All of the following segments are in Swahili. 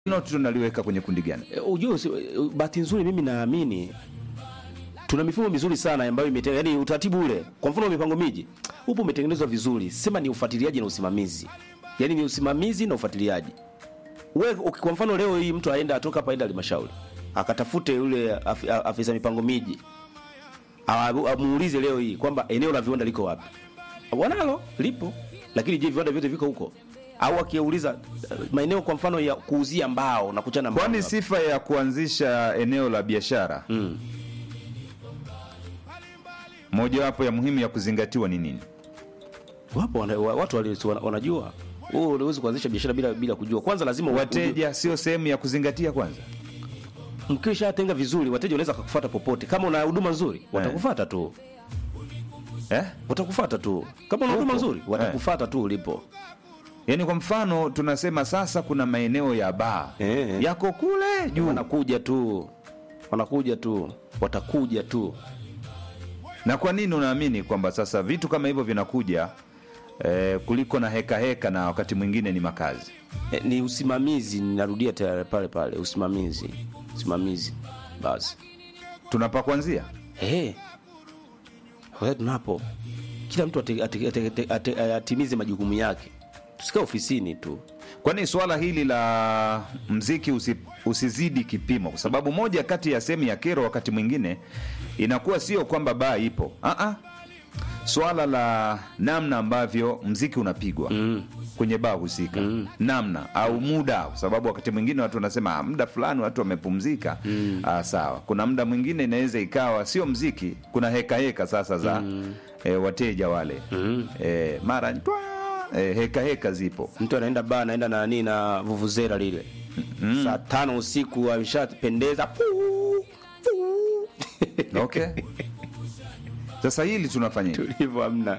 hilo tunaliweka kwenye kundi gani? E, ujue usi- e, bahati nzuri mimi naamini tuna mifumo mizuri sana ambayo imete yani utaratibu ule kwa mfano mipango miji upo umetengenezwa vizuri sema ni ufuatiliaji na usimamizi yani ni usimamizi na ufuatiliaji we uki- kwa mfano leo hii mtu aenda atoka hapa aenda halmashauri akatafute yule af, a- afisa mipango miji Awa- amuulize leo hii kwamba eneo la viwanda liko wapi wanalo lipo lakini je viwanda vyote viko huko au akiuliza eh, maeneo kwa mfano ya kuuzia mbao na kuchana mbao Kwani wapi? sifa ya kuanzisha eneo la biashara Mm. mojawapo ya muhimu ya kuzingatiwa ni nini? wapo wana, wa- watu wali- wana- wanajua wewe unaweza kuanzisha biashara bila bila kujua kwanza lazima Wateja sio sehemu ya kuzingatia kwanza. mkishatenga vizuri wateja wanaweza kukufuata popote kama una huduma nzuri watakufuata tu Eh? watakufuata tu kama una huduma Upo. nzuri watakufuata tu ulipo Yaani kwa mfano tunasema sasa kuna maeneo ya baa Eh. yako kule juu wanakuja tu wanakuja tu watakuja tu Na kwa nini unaamini kwamba sasa vitu kama hivyo vinakuja eh, kuliko na heka heka na wakati mwingine ni makazi? e, ni usimamizi ninarudia tayari pale pale usimamizi usimamizi basi Tunapa kuanzia Eh. Kwa tunapo kila mtu ate- ate- ate- ate- ate- atimize majukumu yake, tusikae ofisini tu. kwani swala hili la mziki usi, usizidi kipimo, kwa sababu moja kati ya sehemu ya kero wakati mwingine inakuwa sio kwamba baa ipo Aa, swala la namna ambavyo mziki unapigwa mm. kwenye baa husika mm. namna au muda, kwa sababu wakati mwingine watu wanasema "Ah, muda fulani watu wamepumzika mm. ah, sawa. Kuna muda mwingine inaweza ikawa sio mziki, kuna heka heka sasa za mm. eh, wateja wale mm. eh, mara twa, eh, heka heka zipo Mtu anaenda baa, anaenda na nani na vuvuzela lile saa tano usiku ameshapendeza puu, puu. okay sasa hili tunafanya tulivyo hamna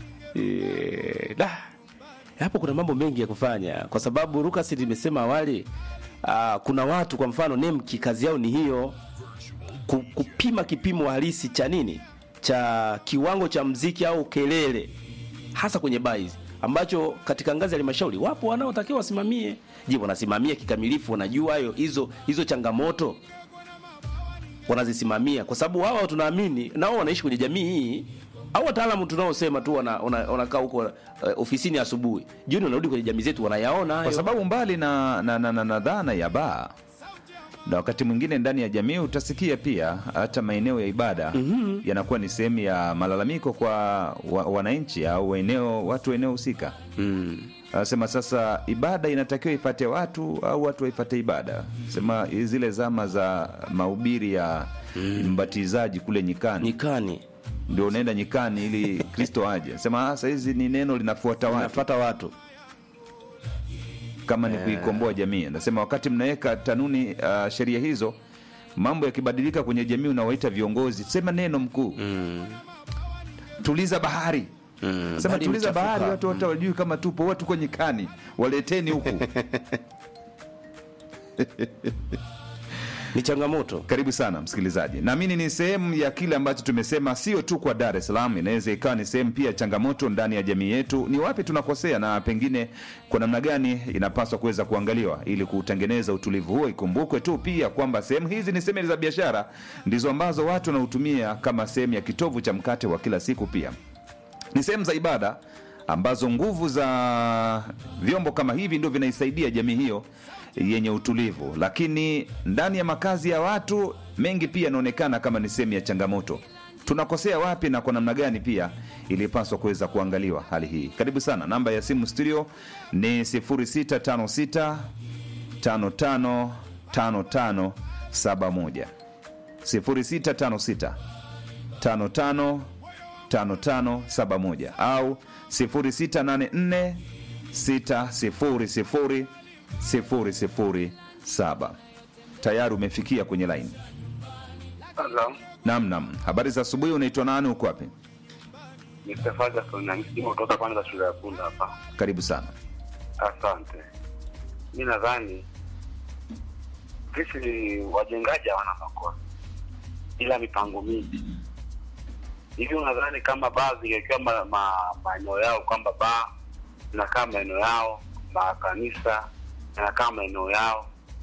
Eh, da. hapo kuna mambo mengi ya kufanya kwa sababu Lucas limesema awali aa, kuna watu kwa mfano nemki kazi yao ni hiyo ku- kupima kipimo halisi cha nini cha kiwango cha mziki au kelele hasa kwenye baa hizi ambacho katika ngazi ya halmashauri wapo wanaotakiwa wasimamie je wanasimamia kikamilifu wanajua hayo hizo hizo changamoto wanazisimamia kwa sababu wao tunaamini nao wanaishi kwenye jamii hii au wataalamu tunaosema tu wanakaa wana, wanakaa huko uh, ofisini asubuhi jioni wanarudi kwenye jamii zetu wanayaona hayo kwa sababu mbali na, na, na, na, na dhana ya baa na wakati mwingine ndani ya jamii utasikia pia hata maeneo ya ibada mm-hmm. yanakuwa ni sehemu ya malalamiko kwa wa, wananchi au eneo watu wa eneo husika mm. anasema sasa ibada inatakiwa ifate watu au watu waifate ibada sema zile zama za mahubiri ya mbatizaji kule nyikani nyikani ndio unaenda nyikani ili kristo aje sema "Ah, sahizi ni neno linafuata watu nafuata watu kama ni kuikomboa jamii nasema wakati mnaweka tanuni uh, sheria hizo mambo yakibadilika kwenye jamii unawaita viongozi sema neno mkuu mm. tuliza bahari Mm. sema Bahari tuliza imechafuka. bahari watu wote wajui kama tupo watu tuko nyikani waleteni huku ni changamoto karibu sana msikilizaji naamini ni sehemu ya kile ambacho tumesema sio tu kwa dar es salaam inaweza ikawa ni sehemu pia ya changamoto ndani ya jamii yetu ni wapi tunakosea na pengine kwa namna gani inapaswa kuweza kuangaliwa ili kutengeneza utulivu huo ikumbukwe tu pia kwamba sehemu hizi ni sehemu za biashara ndizo ambazo watu wanautumia kama sehemu ya kitovu cha mkate wa kila siku pia ni sehemu za ibada ambazo nguvu za vyombo kama hivi ndio vinaisaidia jamii hiyo yenye utulivu lakini ndani ya makazi ya watu mengi pia yanaonekana kama ni sehemu ya changamoto tunakosea wapi na kwa namna gani pia ilipaswa kuweza kuangaliwa hali hii karibu sana namba ya simu studio ni 0656 555571 0656 555571 au 0684 600 007 tayari umefikia kwenye laini Hello. nam nam habari za asubuhi unaitwa nani uko wapi Mr. Ferguson na msimu kutoka kwanza shule ya Punda hapa. karibu sana Asante. Mi nadhani sisi wajengaji hawana makosa, ila mipango mingi hivi. Unadhani kama baa zingekiwa ma, ma, maeneo yao kwamba baa zinakaa maeneo yao, makanisa yanakaa maeneo yao,